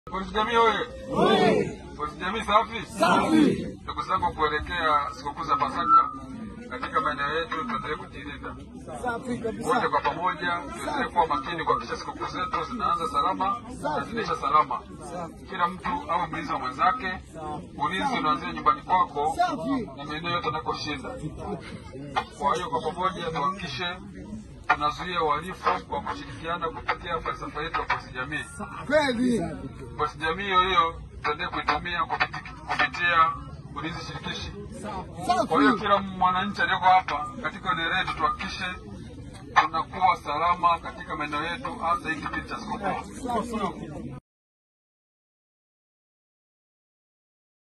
Polisi jamii oye! Polisi jamii safi! Safi. Ndugu zangu, kuelekea sikukuu za Pasaka katika maeneo yetu, tuendelee kujilinda Safi wote kabisa. kwa pamoja, tuendelee kuwa makini kuhakikisha sikukuu zetu zinaanza salama na zinaisha salama. Kila mtu awe mlinzi wa mwenzake. Ulinzi unaanzia nyumbani kwako Safi. na maeneo yote anakoshinda. Kwa hiyo kwa pamoja tuhakikishe tunazuia uhalifu kwa kushirikiana kupitia falsafa yetu ya polisi jamii. Kweli. Polisi jamii hiyo hiyo tuendelee kuitumia kupiti- kupitia ulinzi shirikishi. Kwa hiyo Safi. kila mwananchi aliyoko hapa katika eneo letu tuhakikishe tunakuwa salama katika maeneo yetu, hasa hii kipindi cha sikukuu. Safi.